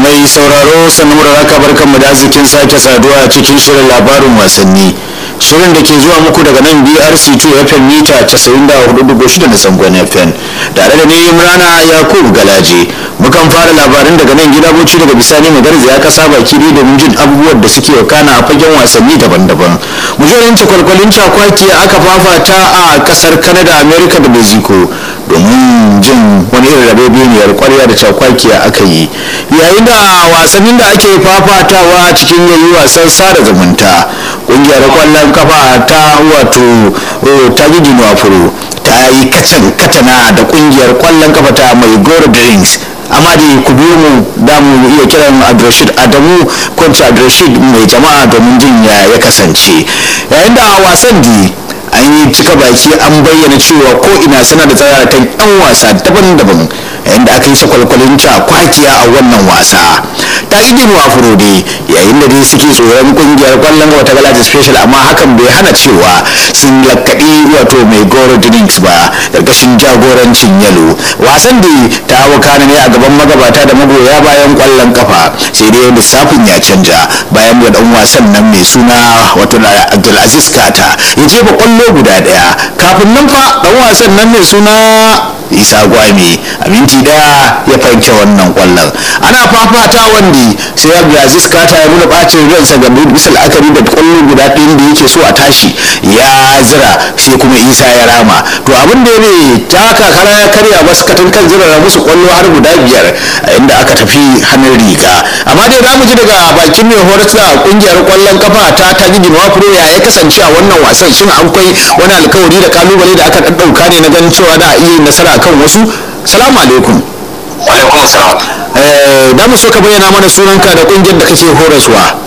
mai sauraro sannan da raka barkan mu da arzikin sake saduwa a cikin shirin labarin wasanni shirin da ke zuwa muku daga nan brc 2 fm mita 94.6 na zangon fm tare da ni imrana yakubu galaje mukan fara labarin daga nan gida boci daga bisani magarza ya kasa baki ne domin jin abubuwan da suke wakana a fagen wasanni daban-daban mujorin kwalkwalin cakwaki aka fafata a kasar canada america da mexico domin jin wani irin rabebeniyar kwarya da cakwakiya aka yi yayin da wasannin da ake fafatawa cikin yayi wasan sada zumunta kungiyar kwallon kafa ta wato ta gigi furo ta yi kacan katana da kungiyar kwallon kafa ta mai goro drinks amma da ku biyo mu da mu iya kiran abdulrashid adamu kwanci abdulrashid mai jama'a domin jin ya ya kasance yayin da wasan di an yi cika baki an bayyana cewa ko ina suna da tsararrakan yan wasa daban-daban yayin da aka yi sakwalkwalin kwakiya a wannan wasa ta yi jin wafuro dai yayin da dai suke tsoron kungiyar kwallon wata galaji special amma hakan bai hana cewa sun lakkaɗi wato mai goro drinks ba ƙarƙashin jagorancin yalo wasan da ta wakana ne a gaban magabata da magoya bayan kwallon kafa sai dai lissafin ya canja bayan da dan wasan nan mai suna wato abdulaziz kata ya jefa kwallo guda daya kafin nan fa dan wasan nan mai suna isa gwami a minti daya ya fanke wannan kwallon ana fafata wanda sai abdulaziz kata ya nuna bacin ransa ga bisa la'akari da kwallo guda ɗin da yake so a tashi ya zira sai kuma isa ya rama to abin da ya ta kakara ya karya wasu katin kan zira musu kwallo har guda biyar a inda aka tafi hannun riga amma dai za mu ji daga bakin mai horar da kungiyar kwallon kafa ta ta gidi pro ya ya kasance a wannan wasan shin akwai wani alkawari da kalubale da aka ɗauka ne na ganin cewa da iya nasara kan wasu salamu alaikum alaikum salam da mu so ka bayyana mana sunanka da kungiyar da kake horaswa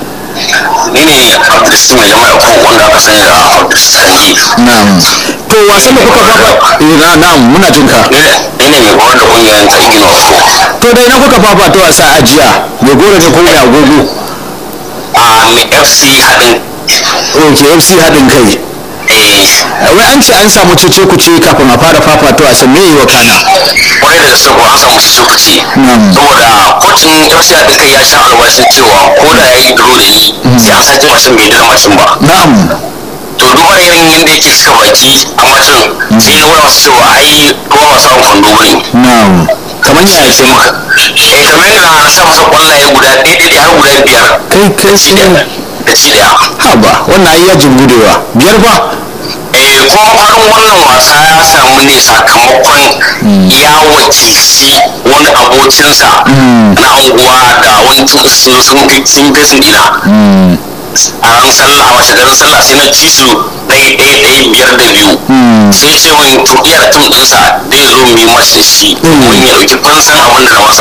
ni ne abdulsis mai jama'a ko wanda aka sani da abdulsis kanji na'am to wasan da kuka fafa na na'am muna jin ka ni ne mai horar da kungiyar ta igino ko to dai na kuka fafa ta wasa a jiya mai gora ne ko mai agogo a mai fc haɗin ok fc haɗin kai wai an ce an samu cece kuce kafin a fara fafata wasan me yi wa kana kwarai da gaske ko an samu su kuce saboda kocin fc haɗin kai ya sha alwashin cewa ko da ya yi duro da ni sai an sake mashin bai dira mashin ba na'am to duba da yanayin yadda yake cika baki a mashin sai ya nuna masu cewa ai ruwa ba samun kwando bane na'am kamar ya sai muka eh kamar yadda na sa masa kwallaye guda ɗaya ɗaya har guda biyar kai kai ci ɗaya da ci ɗaya haba wannan ai yajin gudewa biyar ba eh kuma farin wannan wasa ya samu ne sakamakon ya wakilci wani abokinsa na unguwa da wani sun sun fi sun fi sun ina a ran sallah a washe garin sallah sai na ci su ɗaya ɗaya ɗaya biyar da biyu sai ce wani to iya da tim ɗinsa zai zo mu yi match da shi domin ya ɗauki fansan abin da na masa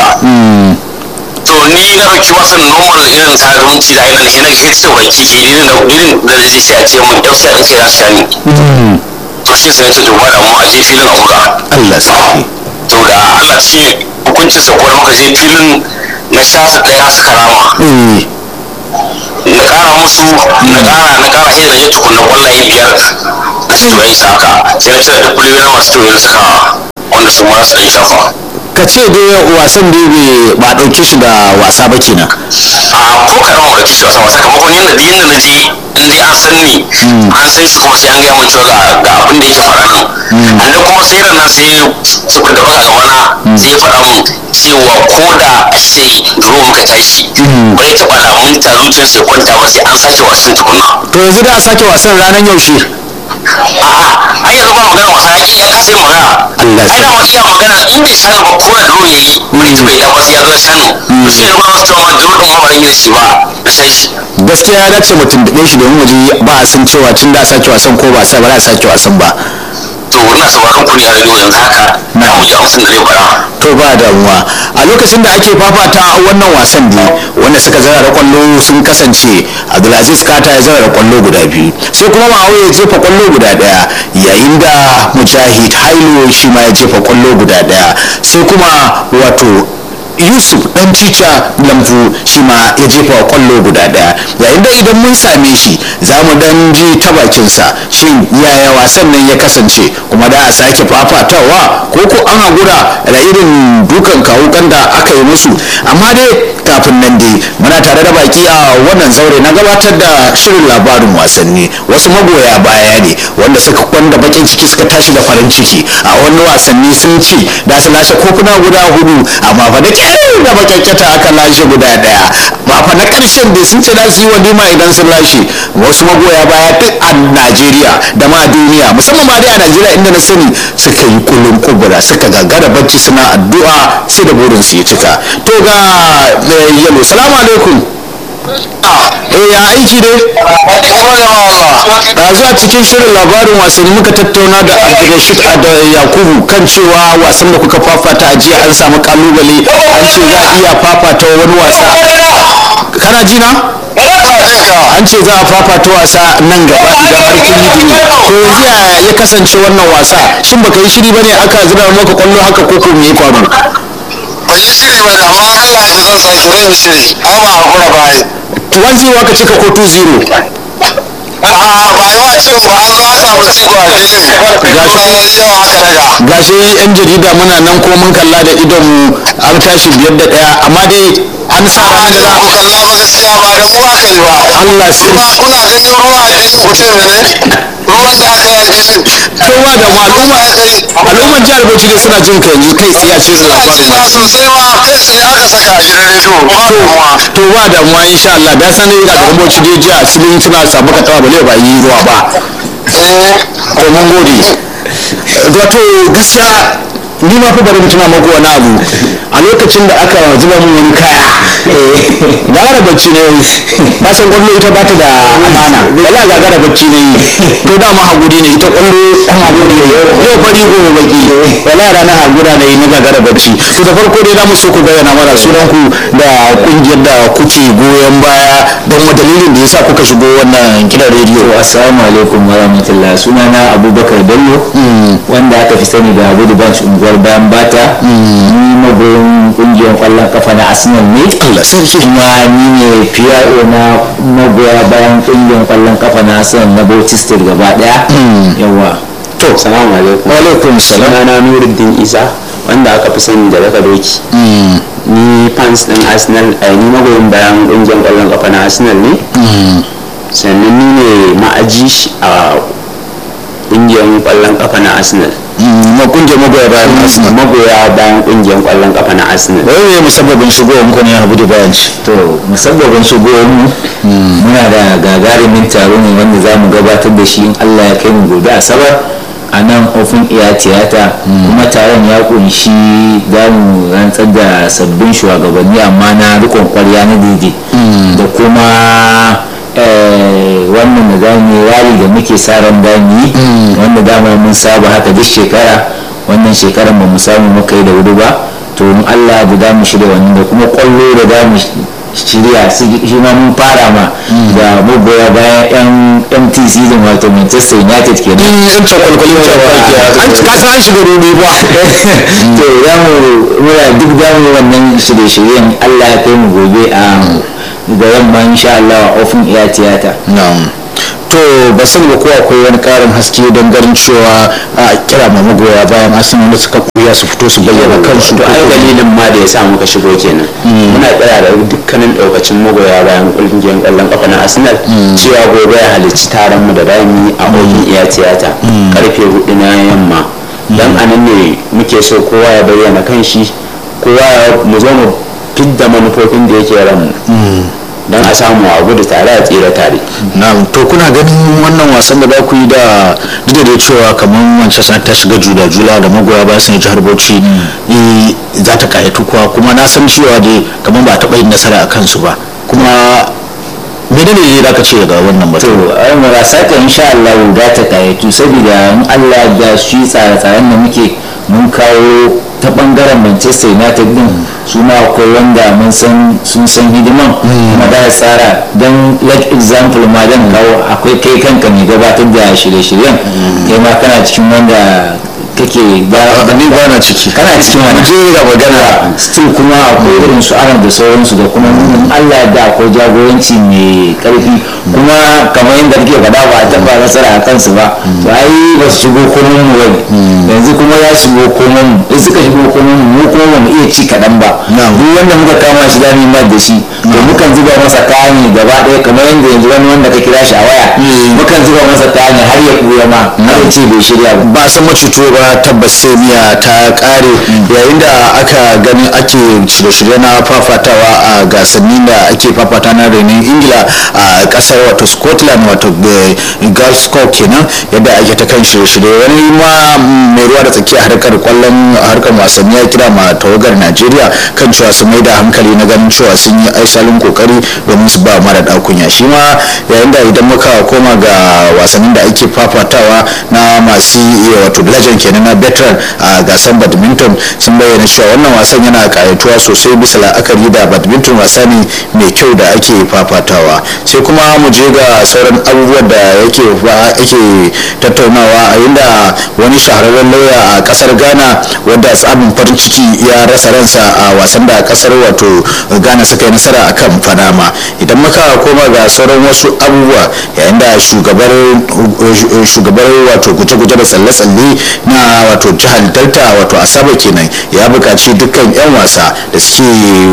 to ni na ɗauki wasan normal irin sa zumunci da ainihin shi na ga hita baki ke irin da irin da zai sai a ce mun ɗau sai an kai za su sha ni to shi sai ce to ba da mu a je filin a buga Allah sarki to da Allah ce hukuncin sa kuwa muka je filin na sha su ɗaya suka rama na ƙara musu na ƙara na ƙara sai da je tukunna kwallaye biyar na ce to ya isa haka sai na cire duk kuliyoyin masu kyau da suka wanda su ma su ɗan shafa ka ce dai wasan da bai ba ɗauke shi da wasa ba kenan a ko kaɗan ba ɗauki shi wasa ba sakamakon yadda da yadda na je in dai an san ni an san shi kuma sai an gaya min cewa ga ga abin da yake faɗa nan an da kuma sai ranar sai su da baka gabana sai ya faɗa min cewa ko da a ce duro muka tashi ba ya taɓa lamun ta zuciyar sai kwanta ba sai an sake wasan tukuna to yanzu da a sake wasan ranar yaushe a'a ai yanzu ba magana wasa ya ya kasa yin magana Allah ai da wani iya magana in bai sani ba ko da duro yayi bai ji bai da ba sai ya zo ya sani to shi ne ba wasu cewa ma duro ɗin ma ba ran shi ba na san shi gaskiya ya dace mutum da shi domin waje ba a san cewa tun da a sake wasan ko ba sa ba za a sake wasan ba to ina sauraron ku ne a rediyo yanzu haka na mu ji amsin da zai fara to ba damuwa a lokacin da ake fafata wannan wasan ne wanda suka zara da kwallo sun kasance abdulaziz kata ya zara da kwallo guda biyu sai kuma ma'auya ya jefa kwallo guda daya yayin da mujahid hailo shi ma ya jefa kwallo guda daya sai kuma wato yusuf dan tica lamfu shi ma ya jefa kwallo guda daya yayin da idan mun same shi za mu dan ji ta bakinsa shin yaya wasan nan ya kasance kuma da a sake fafatawa ko ko an hagura da irin dukan kawukan da aka yi musu amma dai kafin nan dai muna tare da baki a wannan zaure na gabatar da shirin labarin wasanni wasu magoya baya ne wanda suka kwanda bakin ciki suka tashi da farin ciki a wani wasanni sun ci da su lashe kofuna guda hudu amma fa da kyau da makyakkyata aka lashe guda daya ba fa na karshen da sun ce za su yi walima idan sun lashe wasu magoya baya duk a najeriya da ma duniya musamman ma dai a najeriya inda na sani suka yi kulun kubura suka gagara bacci suna addu'a sai da burin su ya cika to ga yalo salamu alaikum eh ya aiki dai ɗazu a cikin shirin labarin wasanni muka tattauna da abdulrashid da yakubu kan cewa wasan da kuka fafata a jiya an samu kalubale an ce za a iya fafata wani wasa kana ji na an ce za a fafata wasa nan gaba idan har kun yi dumi to yanzu ya ya kasance wannan wasa shin baka yi shiri bane aka zira maka kwallo haka ko ko me ya faru ban yi shiri ba amma Allah ya zan sake zan yi shiri ai ba hakura ba ai 1-0 aka cika ko 2-0 a'a ba yi wa cin ba an za samu ci ba filin gashi yau aka daga gashi yan jarida muna nan ko mun kalla da idon mu an tashi biyar da daya amma dai an sa a da za ku kalla ba gaskiya ba da mu aka yi ba Allah sai kuma kuna ganin ruwa a filin ku ce mene ruwan da aka yi a filin kowa da mu al'umma al'umman jihar Bauchi dai suna jin ka yanzu kai tsaye a cikin ina labarin jina sosai ma kai sai aka saka a gidan rediyo ba damuwa to ba damuwa insha Allah da sanin ga gaban Bauchi dai jiya sun suna samu ka tawa bale ba yi ruwa ba eh to mun gode wato gaskiya ni ma fa bari mutuna maku wani abu a lokacin da aka zuba mun wani kaya gagara bacci ne na san kwallo ita ba ta da amana wala gagara bacci ne to da ma haguri ne ita kwallo an haguri ne yau fari gobe baki wala rana hagura ne na gagara bacci to da farko dai za mu so ku bayyana mana sunan ku da kungiyar da kuke goyon baya don wa dalilin da yasa kuka shigo wannan gidan rediyo assalamu alaikum wa rahmatullah sunana abubakar bello wanda aka fi sani da abu branch unguwar bayan bata ni magoyin kungiyar kwallon kafa na arsenal ne Allah sarki kuma ni ne PRO na magoya bayan kungiyar kwallon kafa na arsenal na bauchi state gaba daya yawa to Salamu alaikum. wa alaikum salam Sunana Nuruddin Isa wanda aka fi sani da daga doki. Ni fans din Arsenal, ai ni magoyin bayan ƙungiyar ƙwallon ƙafa na Arsenal ne. Sannan ni ne ma'aji shi a ƙungiyar ƙwallon ƙafa na Arsenal. ma kungiyar magoya bayan Arsenal Magoya bayan ƙungiyar ƙwallon ƙafa na Arsenal. wai ne musabbabin shigowar muku ne abu da bayan ci to musabbabin shigowar mu muna da gagarumin taro ne wanda za mu gabatar da shi in allah ya kai mu gobe asabar a nan ofin iya tiyata kuma taron ya kunshi za mu rantsar da sabbin shugabanni amma na rikon kwarya na daidai da kuma eh, wannan da za mu yi rali da muke sa ran da mu yi wanda dama mun saba haka duk shekara wannan shekarar ba mu samu muka yi da wuri ba to in allah da za mu shirya wannan da kuma kwallo da za mu shirya su- shi ma mun fara ma da magoya bayan yan mt season wato manchester united kenan in ce kwalkwalin ce an ci kasa an shiga rubi ba to za mu muna duk za mu wannan shirye-shiryen allah ya kai mu gobe a da yamma insha allah a ofin iya tiyata na'am to ba sani ba ko akwai wani karin haske don ganin cewa a kira ma magoya bayan Arsenal da suka kuya su fito su bayyana kansu to ai dalilin ma da ya sa muka shigo kenan muna tsaya da dukkanin daukacin magoya bayan kungiyar kwallon kafa na arsenal cewa gobe ya halicci taron mu da rami a ofin iya tiyata karfe hudu na yamma dan anan ne muke so kowa ya bayyana kanshi kowa ya mu zo mu fidda manufofin da yake ran mu dan a samu a gudu tare a tsira tare na'am to kuna ganin wannan wasan da za ku yi da duk da dai cewa kamar Manchester ta shiga jula jula da magoya bayan sun jihar Bauchi eh, za ta kayatu kuwa kuma na san cewa dai kamar ba a taɓa yin nasara a kansu ba kuma menene ne za ka ce ga wannan batu to ai marasa ta insha Allah da ta kayatu saboda in Allah da shi tsare-tsaren da muke mun kawo ta bangaren Manchester United din su ma akwai wanda mun san sun san hidiman kuma da ya tsara don like example ma dan kawo akwai kai kanka mai gabatar da shirye-shiryen kai ma kana cikin wanda kake a ni ba na ciki kana cikin wani je ga magana still kuma akwai irin su aran da sauransu da kuma nunin Allah da akwai jagoranci mai karfi kuma kamar yadda kake faɗa ba a taɓa nasara a kansu ba to ai ba su shigo komai mu bane yanzu kuma ya shigo komai mu in suka shigo komai mu mu kuma ba mu iya ci kaɗan ba duk wanda muka kama shi da ma da shi to mukan zuba masa kani gaba ɗaya kamar yadda yanzu wani wanda ka kira shi a waya mukan zuba masa kani har ya ɓuya ma har ya ce bai shirya ba ba san macuto ba tabbas sai miya ta kare yayin da aka gani ake shirye-shirye na fafatawa a gasanni da ake fafata na renin ingila a kasar wato scotland wato glasgow kenan yadda ake ta kan shirye-shirye wani ma mai ruwa da tsakiya harkar kwallon harkar wasanni ya kira ma tawagar najeriya kan cewa su mai da hankali na ganin cewa sun yi aisalin kokari domin su ba mara dakunya shi ma yayin da idan muka koma ga wasannin da ake fafatawa na masu iya wato legend kenan na veteran a gasar badminton sun bayyana cewa wannan wasan yana kayatuwa sosai bisa la'akari da badminton wasa ne mai kyau da ake fafatawa sai kuma mu je ga sauran abubuwan da yake ake tattaunawa a inda wani shahararren lauya a kasar ghana wanda tsabin farin ciki ya rasa ransa a wasan da kasar wato ghana suka yi nasara a kan panama idan muka koma ga sauran wasu abubuwa yayin da shugabar shugabar wato guje-guje da tsalle-tsalle na wato jihar delta wato asaba kenan ya buƙaci dukkan 'yan wasa da suke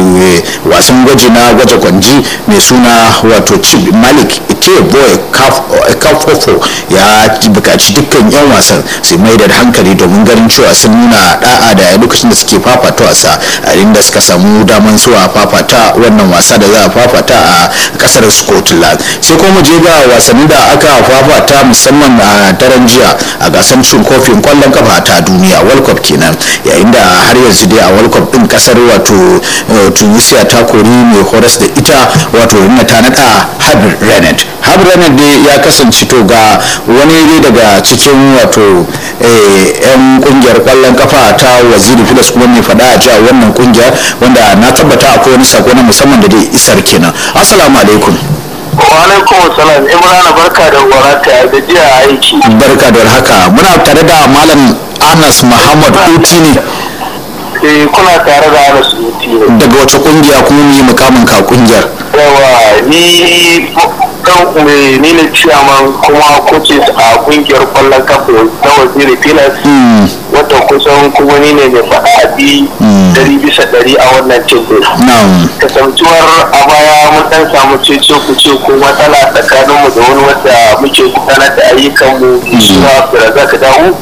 wasan gwaji na gwaje kwanji mai suna wato chip malik ike boy kafofo ya buƙaci dukkan 'yan wasan su mai da hankali domin ganin cewa sun nuna da'a da lokacin da suke fafata wasa a inda suka samu daman zuwa fafata wannan wasa da za a fafata a kasar scotland sai kuma je ga wasanni da aka fafata musamman a daren jiya a gasar cin kofin kwallon kafa ta duniya world cup kenan yayin da har yanzu dai a world cup din kasar wato tunisia ta kori mai horas da ita wato na ta nada habib renet habib renet dai ya kasance to ga wani dai daga cikin wato yan kungiyar kwallon kafa ta waziri filas kuma mai fada a jiya wannan kungiyar wanda na tabbata akwai wani sako na musamman da dai isar kenan assalamu alaikum alaikum salam imrana barka da warata da jiya aiki barka da haka muna tare da malam anas muhammad uti ne eh kuna tare da anas uti ne daga wace kungiya kuma mu yi mukamin ka kungiyar yawa ni kan me ni ne ciyaman kuma coaches a kungiyar kwallon kafa na waziri filas wata kusan kuma ni ne mai faɗa a bi dari bisa dari a wannan cin kasantuwar a baya mun dan samu cece ku ce ko matsala tsakaninmu da wani wanda muke gudanar da ayyukanmu suna firazak dawo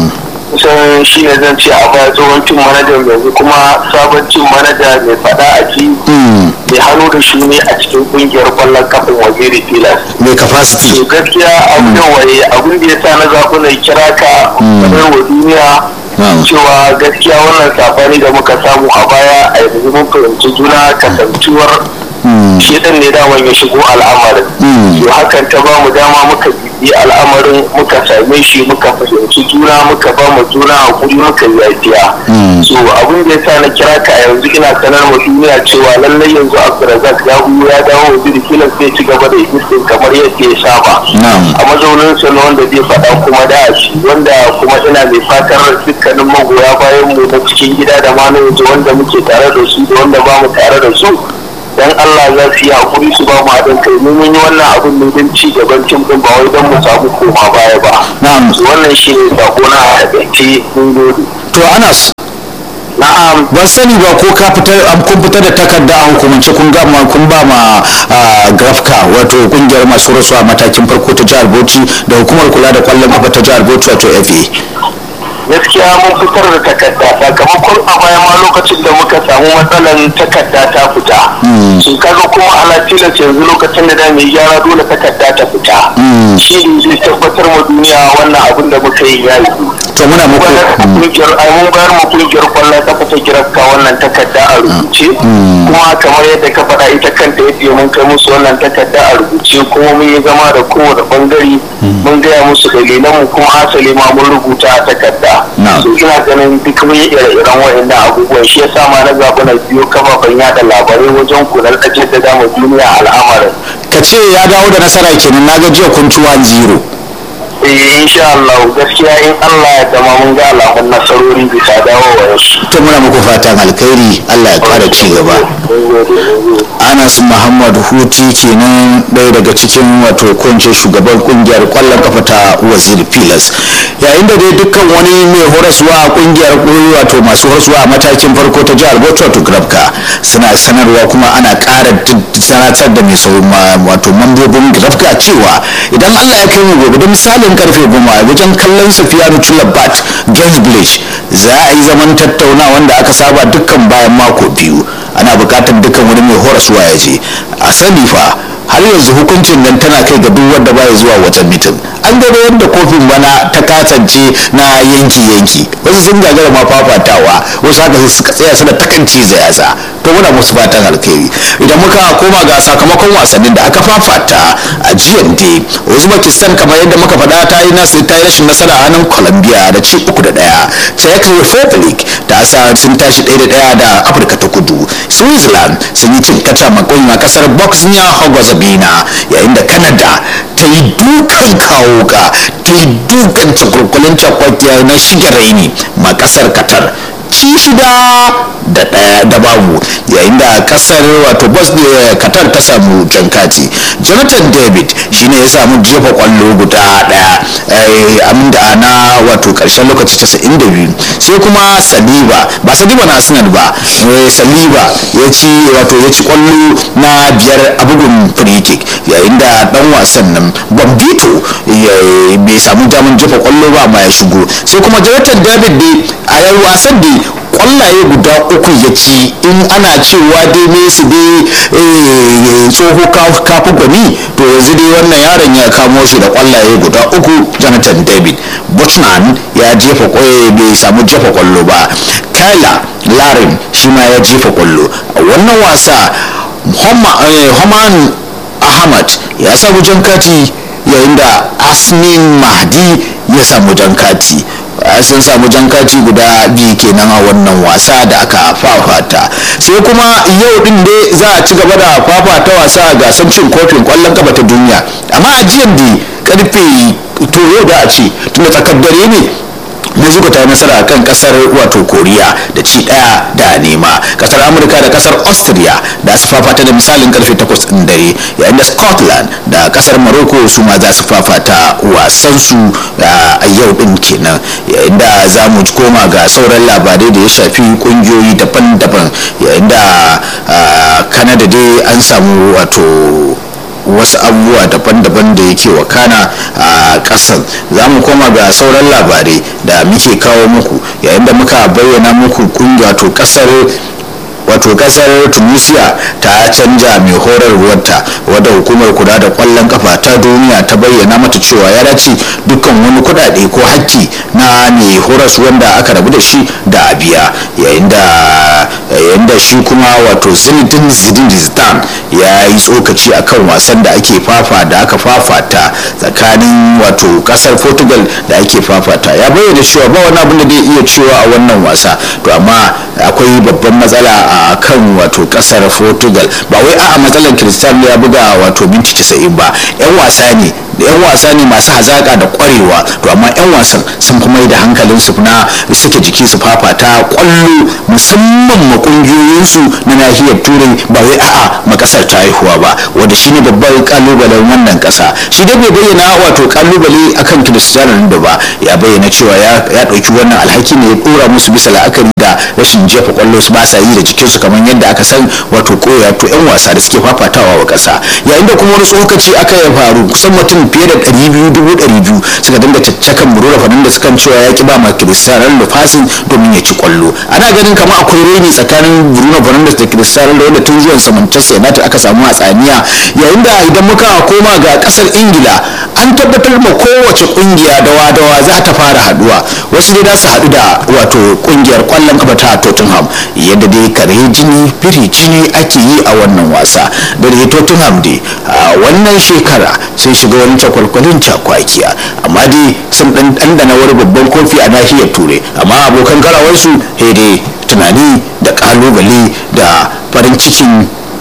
kusan shi ne zan ce a baya tsohon cin manajan yanzu kuma sabon cin manaja mai fada a ji mai hannu da shi ne a cikin kungiyar kwallon kafin waziri filas mai capacity to gaskiya abu da waye abin da ya sa na zaɓi na kira ka sanar wa duniya cewa gaskiya wannan safari da muka samu a baya a yanzu mun fahimci juna kasantuwar shi ɗan ne daman ya shigo al'amarin to hakan ta ba mu dama muka bibi al'amarin muka same shi muka fahimci juna muka ba mu juna hakuri muka yafiya so abin da yasa na kira ka yanzu ina sanar ma duniya cewa lallai yanzu Abdulrazak ya ya dawo wa Birkilan sai ci gaba da existing kamar yadda ya saba a mazaunin sa na wanda zai faɗa kuma da shi wanda kuma ina mai fatar dukkanin magoya bayan mu na cikin gida da ma na yanzu wanda muke tare da su da wanda ba mu tare da su dan Allah za su yi hakuri su ba mu haɗin kai mun yi wannan abin ne don ci gaban tim din ba wai don mu samu koma baya ba na'am wannan shi ne sako na haɗaɗɗe mun gode to anas na'am ban sani ba ko ka fitar an kun fitar da takarda a hukumance kun ga ma kun ba ma grafka wato kungiyar masu rasuwa matakin farko ta jihar Bauchi da hukumar kula da kwallon kafa ta jihar Bauchi wato FA gaskiya mun fitar da takarda sakamakon a baya ma lokacin da muka samu matsalan takarda ta fita sun kaga kuma ala tilas yanzu lokacin da da mai gyara dole takarda ta fita shi ne zai tabbatar ma duniya wannan abin da muka yi ya yi to muna muku kungiyar ai mun bayar mu kungiyar kwallon kafa ta girafka wannan takarda a rubuce kuma kamar yadda ka faɗa ita kanta yadda mun kai musu wannan takarda a rubuce kuma mun yi zama da kowane bangare mun gaya musu dalilan mu kuma asali ma mun rubuta a takarda so ina ganin duk mun yi ire-iren wa'annan abubuwan shi yasa ma na zaɓi na biyo kafafen yada labarai wajen kunar da da dama duniya al'amarin ka ce ya dawo da nasara kenan na ga jiya kun ci 1-0 eh insha Allah gaskiya in Allah ya dama mun ga alamun nasarori bisa dawowar su to muna muku fatan alkhairi Allah ya kara ci gaba Anas Muhammad Huti kenan ɗaya daga cikin wato kunce shugaban kungiyar kwallon kafa ta Wazir Pilas yayin da dai dukkan wani mai horaswa a kungiyar wato masu horaswa a matakin farko ta jihar Bauchi wato Grabka suna sanarwa kuma ana ƙara sanatar da mai wato mambobin Grabka cewa idan Allah ya kai mu gobe da misalin karfe goma wajen kallon Sufiyanu Tulabat Games Village za a yi zaman tattaunawa wanda aka saba dukkan bayan mako biyu ana bukatar dukkan wani mai horaswa ya je a sani fa har yanzu hukuncin nan tana kai ga duk wanda baya zuwa wata mitin an gado yadda kofin bana ta kasance na yanki yanki wasu sun gagara ma fafatawa wasu haka suka tsaya suna takanci yatsa to muna musu fatan alkhairi idan muka koma ga sakamakon wasannin da aka fafata a jiyan dai uzbekistan kamar yadda muka faɗa ta yi nasu ta yi rashin nasara a hannun colombia da ci uku da ɗaya czech republic ta sa sun tashi ɗaya da ɗaya da afirka ta kudu switzerland sun yi cin kaca makon a kasar bosnia herzegovina yayin da canada ta yi dukan kawo ka ta yi dukan cakulkulin cakwakiya na shige raini ma kasar qatar ci shida da ɗaya da babu yayin da kasar wato bosnia qatar ta samu jankati jonathan david shine ya samu jefa kwallo guda ɗaya aminda na wato ƙarshen lokaci 92 sai kuma saliba ba saliba na arsenal ba saliba ya ci wato ya ci kwallo na biyar a bugun free kick yayin da dan wasan nan bambito bai samu damar jefa kwallo ba ma ya shigo sai kuma jonathan david dai a wasan dai kwallaye guda uku ya ci in ana cewa dai Messi dai tsoho kafin gwani to yanzu dai wannan yaron ya kamo shi da kwallaye guda uku jonathan david buchman ya jefa kwaye bai samu jefa kwallo ba kyla larin shi ma ya jefa kwallo a wannan wasa homan ahmad ya samu jan kati yayin da asmin mahdi ya samu jan kati sun samu jan kati guda biyu kenan a wannan wasa da aka fafata sai kuma yau din dai za a ci gaba da fafata wasa a gasar cin kofin kwallon kafa ta duniya amma a jiyan da karfe to yau da a ce tunda tsakar dare ne mexico ta yi nasara kan kasar wato koriya da ci daya da nema kasar amurka da kasar austria da su fafata da misalin karfe 8 din dare yayin da scotland da kasar morocco su ma za su fafata wasansu a yau din kenan yayin da za mu koma ga sauran labarai da ya shafi kungiyoyi daban-daban yayin da canada dai an samu wato wasu abubuwa daban-daban da yake wakana a kasan za mu koma ga sauran labarai da muke kawo muku yayin da muka bayyana muku kungiya to kasar wato kasar tunisia ta canja mai horarwarta wadda hukumar kula da kwallon kafa ta duniya ta bayyana mata cewa ya dace dukkan wani kudade ko hakki na mai horas wanda aka rabu da shi da biya yayin da shi kuma wato zinedine zidane ya yi tsokaci akan wasan da ake fafa da aka fafata tsakanin wato kasar portugal da ake fafata ya bayyana cewa ba wani abin da zai iya cewa a wannan wasa to amma akwai babban matsala a kan wato kasar portugal ba wai a matsalar cristiano ya buga wato minti 90 ba yan wasa ne yan wasa ne masu hazaka da kwarewa to amma yan wasan sun fi mai da hankalin su na suke jiki su fafata kwallo musamman ma kungiyoyinsu na nahiyar turai ba wai a'a ma kasar ta haihuwa ba wanda shine babban kalubalen wannan kasa shi dai bai bayyana wato kalubale akan cristiano ronaldo ba ya bayyana cewa ya dauki wannan alhaki ne ya dora musu bisa la'akari da rashin jefa kwallo su ba sa yi da jikinsu kamar yadda aka san wato koya to yan wasa da suke fafatawa wa kasa yayin da kuma wani tsokaci aka ya faru kusan mutum fiye da ɗari biyu dubu ɗari biyu suka dinga caccakan burura faɗin da sukan cewa ya ki ba ma cristiano ronaldo fasin domin ya ci kwallo ana ganin kamar akwai reni tsakanin bruno fernandes da cristiano ronaldo tun zuwan sa manchester united aka samu hatsaniya yayin da idan muka koma ga kasar ingila an tabbatar ma kowace kungiya dawa dawa za ta fara haduwa wasu dai za su haɗu da wato kungiyar kwallon kafa ta tottenham yadda dai kare jini firi jini ake yi a wannan wasa da dai tottenham dai a wannan shekara sun shiga wani cakwalkwalin cakwakiya amma dai sun dan dandana wani babban kofi a nahiyar turai amma abokan karawarsu dai tunani da kalubale da farin cikin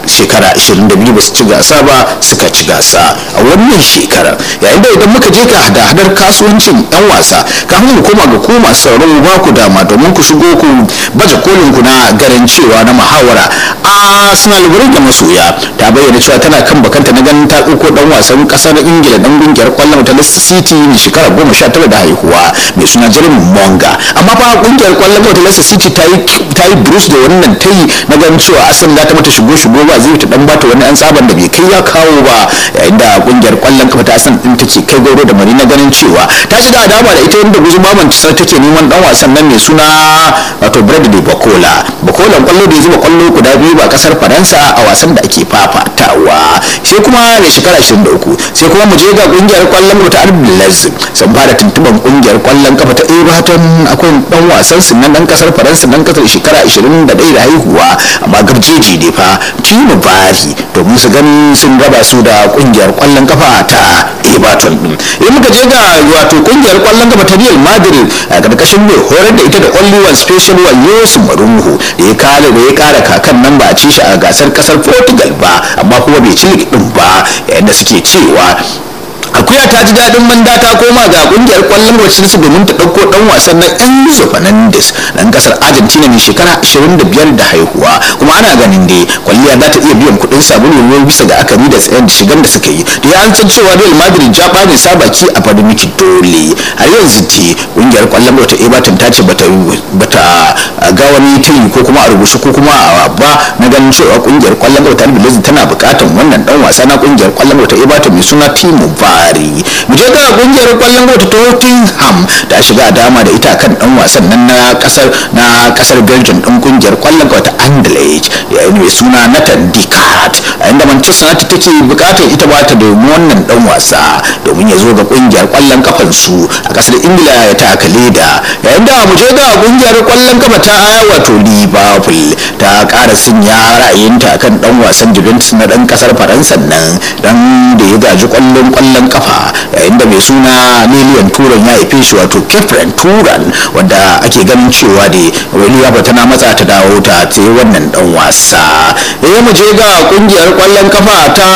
shekara 22 ba su ci gasa ba suka ci gasa a wannan shekara yayin da idan muka je ga hada-hadar kasuwancin 'yan wasa kafin mu koma ga ku masu sauraro ba ku dama domin ku shigo ku baje kolin ku na garin cewa na muhawara arsenal wurin da masoya ta bayyana cewa tana kan bakanta na ganin ta ɗauko dan wasan ƙasar ingila dan kungiyar kwallon ta leicester city mai shekara goma sha tara da haihuwa mai suna jeremy monga amma fa kungiyar kwallon ta leicester city ta yi ta yi bruce da wannan ta yi na ganin cewa arsenal za ta mata shigo shigo ba zai ta dan bata wani an tsaban da bai kai ya kawo ba yayin da kungiyar kwallon kafa ta arsenal din take kai gauro da mari na ganin cewa ta shiga dama da ita yadda guzuma manchester take neman dan wasan nan mai suna wato bradley bakola bakola kwallo da ya zuba kwallo guda biyu ba kasar faransa a wasan da ake fafatawa sai kuma mai shekara 23 sai kuma mu je ga kungiyar kwallon kafa ta albilaz sun fara tuntuban kungiyar kwallon kafa ta everton akwai dan wasan su nan dan kasar faransa dan kasar shekara 21 da haihuwa amma garjeji ne fa tino bari domin su gani sun raba su da kungiyar kwallon kafa ta everton din in muka je ga wato kungiyar kwallon kafa ta real madrid a karkashin mai horar da ita da only one special one yusuf marungu da ya kare da ya kara kakan nan ba a ci shi a gasar kasar portugal ba amma kuma bai ci din ba yayin da suke cewa akuya ta ji daɗin manda ta koma ga kungiyar kwallon wacce su domin ta ɗauko ɗan wasan na Enzo Fernandez ɗan ƙasar Argentina mai shekara 25 da haihuwa kuma ana ganin dai kwalliya za ta iya biyan kuɗin sabulu ruwan bisa ga akari da tsayen da shigan da suka yi da ya san cewa Real Madrid ja ɓane sabaki a fadi miki dole har yanzu ce kungiyar kwallon wata Everton ta ce bata bata ga wani tiri ko kuma a rubuce ko kuma a ba na ganin cewa kungiyar kwallon wata Albilezi tana buƙatar wannan ɗan wasa na kungiyar kwallon wata Everton mai suna Timo Bari mu je ga kungiyar kwallon wata Tottenham ta shiga dama da ita kan dan wasan nan na kasar na kasar Belgium din kungiyar kwallon wata Anderlecht yayin mai suna Nathan Dicard a inda Manchester United take bukatar ita ba ta domin wannan dan wasa domin ya zo ga kungiyar kwallon kafan su a kasar Ingila ya taka leda yayin da mu je ga kungiyar kwallon kafa ta wato Liverpool ta ƙara sunya ra'ayinta kan dan wasan Juventus na dan kasar Faransa nan dan da ya gaji kwallon kwallon kafa yayin da mai suna miliyan turan ya haife shi wato kefren turan wanda ake ganin cewa da liverpool tana matsa ta dawo ta ta wannan dan wasa ya mu je ga kungiyar kwallon kafa ta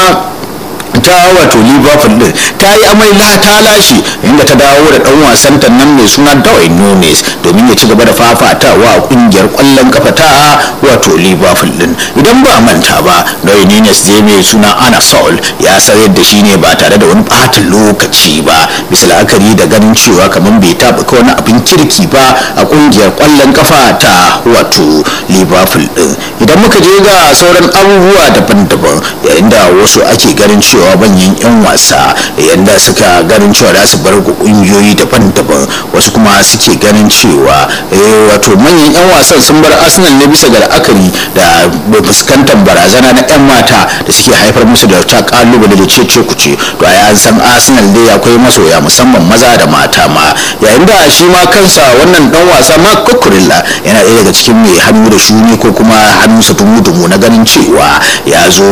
ta wato liverpool din ta yi amai la ta lashe inda ta dawo da dan wasan ta nan mai suna Darwin Nunes domin ya ci gaba da fafatawa a kungiyar kwallon kafa ta wato liverpool din idan ba manta ba Darwin Nunes zai mai suna Ana Sol ya sayar da shi ne ba tare da wani ɓata lokaci ba bisa la'akari da ganin cewa kamar bai taɓa wani abin kirki ba a kungiyar kwallon kafa ta wato liverpool din idan muka je ga sauran abubuwa daban-daban yayin da wasu ake ganin cewa cewa manyan 'yan wasa yadda suka ganin cewa za su bar kungiyoyi daban-daban wasu kuma suke ganin cewa wato manyan 'yan wasan sun bar arsenal ne bisa ga la'akari da fuskantar barazana na 'yan mata da suke haifar musu da ta kalubale da cece kuce to a an san arsenal dai akwai masoya musamman maza da mata ma yayin da shi ma kansa wannan dan wasa mark kukurilla yana ɗaya daga cikin mai hannu da shuni ko kuma hannunsa dumu-dumu na ganin cewa ya zo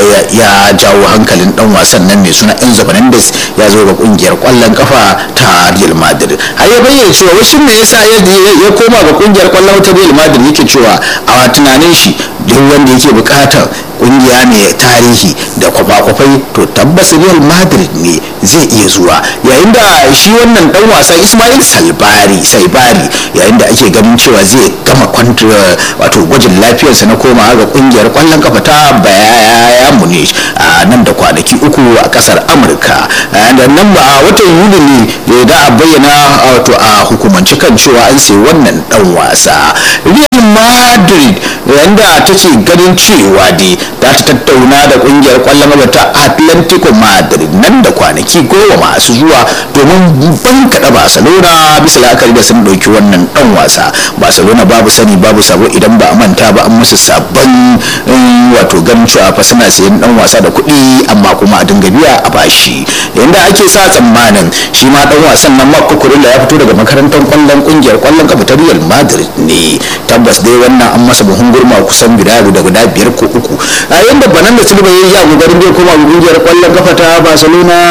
ya jawo hankalin dan wasan nan mai suna Enzo Fernandez ya zo ga kungiyar kwallon kafa ta Real Madrid har ya bayyana cewa wasu me yasa ya koma ga kungiyar kwallon ta Real Madrid yake cewa a tunanin shi duk wanda yake bukatar kungiya mai tarihi da kwafa-kwafai to tabbas real madrid ne zai iya zuwa yayin da shi wannan dan wasa ismail salbari saibari yayin da ake ganin cewa zai gama kwantar wato gwajin lafiyarsa na komawa ga kungiyar kwallon kafa ta baya munich a nan da kwanaki uku a kasar amurka da nan ba a watan yuli ne da a bayyana wato a hukumance kan cewa an sai wannan dan wasa real madrid yayin da take ganin cewa dai za ta tattauna da kungiyar kwallon gaba ta atlantico madrid nan da kwanaki goma masu zuwa domin bankaɗa barcelona bisa la'akari da sun ɗauki wannan ɗan wasa barcelona babu sani babu sabo idan ba a manta ba an musu sabon wato ganin cewa fa suna sayan ɗan wasa da kuɗi amma kuma a dinga biya a bashi yanda ake sa tsammanin shi ma ɗan wasan nan marco kurilla ya fito daga makarantar kwallon kungiyar kwallon kafa ta real madrid ne tabbas dai wannan an masa buhun gurma kusan guda da guda biyar ko uku a yanda banan da silva ya yi a kokarin bai koma kungiyar kwallon kafa ta barcelona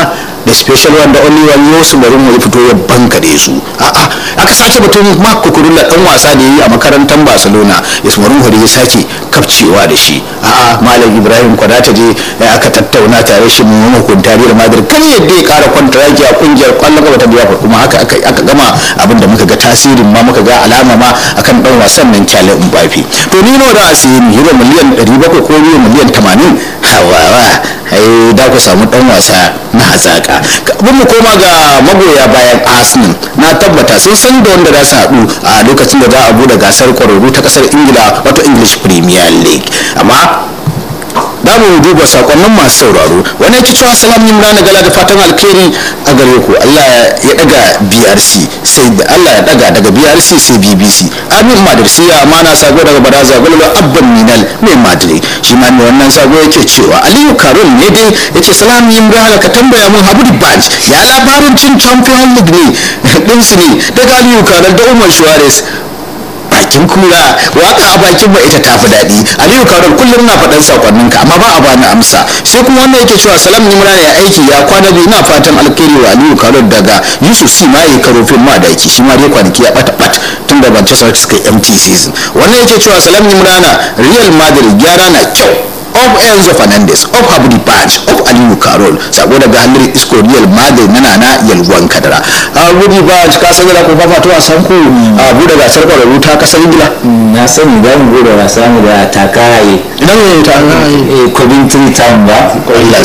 da special one da only one yosu bari mu fito ya bankare su a'a aka sake batun mark kukurulla dan wasa da yayi a makarantar barcelona ismarin hori ya sake kafcewa da shi a'a malam ibrahim kwadata je aka tattauna tare shi mu hukunta real madrid kan yadda ya kara kwantaraki a kungiyar kwallon gaba ta biya kuma haka aka gama abin da muka ga tasirin ma muka ga alama ma akan dan wasan nan kyale mbappe to ni nawa da asiyi euro miliyan 700 ko euro miliyan 80 hawa ai da ku samu dan wasa na hazaka abin mu koma ga magoya bayan arsenal na tabbata sun san da wanda za su haɗu a lokacin da za a bude gasar kwararru ta kasar ingila wato english premier league amma da mu duba sakonnin masu sauraro wani yake cewa salam imran gala da fatan alkhairi a gare ku Allah ya daga BRC sai da Allah ya daga daga BRC sai BBC amin madarsiya amana sabo daga baraza gulba abban minal mai madri shi ma mai wannan sabo yake cewa Aliyu Karol ne dai yace salam imran ka tambaya mun Habu Banj ya labarin cin Champion League ne din su ne daga Aliyu Karol da Umar Suarez bakin kura waka a bakin ba ita tafi daɗi aliyu kawar kullum na faɗan sakonnin ka amma ba a bani amsa sai kuma wannan yake cewa salam nimra ya aiki ya kwana biyu na fatan alkhairi wa aliyu kawar daga yusuf si ma yi karofin ma da aiki shi ma dai kwanaki ya ɓata ɓat tun da manchester suka yi empty season wannan yake cewa salam nimrana real madrid gyara na kyau of Enzo Fernandez of Habdi Badge of Aliyu Karol sako daga hannun isko Real Madrid na nana yalwan kadara Habdi Badge ka san da ku fafa to a san ku a bude gasar kwararru ta kasar Ingila na sani za mu gode wa samu da takaye idan ne ta Coventry Town ba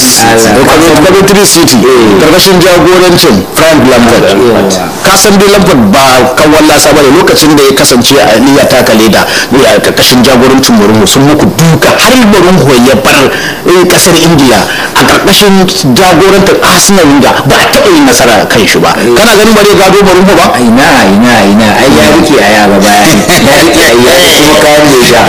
Coventry City karkashin jagorancin Frank Lampard ka san dai Lampard ba kan wallasa ba da lokacin da ya kasance a liya taka leda a karkashin jagorancin Mourinho sun muku duka har Mourinho ya bar kasar ingila a karkashin jagorantar arsenal da ba a taɓa yin nasara kan shi ba kana ganin bare gado marumfa ba ina ina ina ai ya rike a yaba baya ya rike a yaba kuma kayan da sha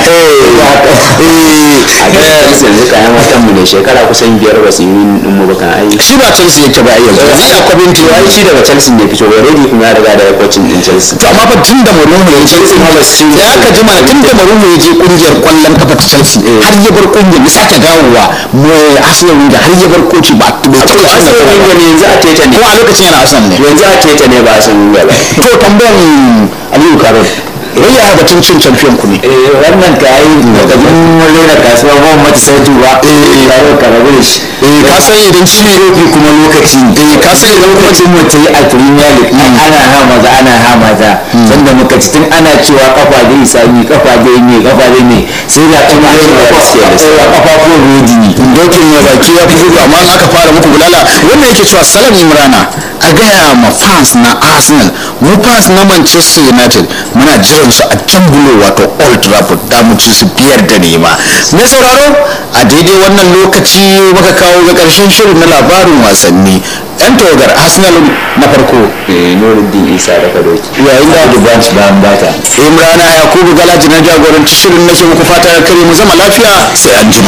a ga yanzu kayan watan mu da shekara kusan biyar ba su yi din mu ba kan ai shi ba chelsea yake ba yanzu yanzu a kwabinti ai shi daga chelsea ne fito already kuma ya riga da ya kwacin din chelsea to amma fa tun da marumfa ya je ya ka ji mana tun da marumfa ya je kungiyar kwallon kafa ta chelsea har ya bar kungiyar ya sake dawowa mai arsenal da har ya bar koci ba bai taɓa cin arsenal nasara ne yanzu a teta ne ko a lokacin yana arsenal ne yanzu a teta ne ba a san ba to tambayan aliyu karol wai ya batun cin champion ku ne eh wannan ka yi daga mun rera kasuwa ba mu mata sautu ba eh yaro ka rabu da shi eh ka san idan ci kofi kuma lokaci eh ka san idan kuma lokacin mu ta yi a premier league ana ha maza ana ha mata sanda muka ci tun ana cewa kafa dai sami kafa dai ne kafa dai ne sai da kuma kafa ko rodi ne dokin ya baki ya fi gudu amma aka fara muku bulala wanda yake cewa salam imrana a gaya ma fans na arsenal mu fans na manchester united muna jiran su a can bulo wato old trafford da mu ci su biyar da nema na sauraro a daidai wannan lokaci muka kawo ga karshen shirin na labarin wasanni yan tawagar arsenal na farko eh nuruddin isa da kadoki yayin da da branch ba an bata imrana yakubu galaji na jagoranci shirin nake muku fata kare mu zama lafiya sai an jima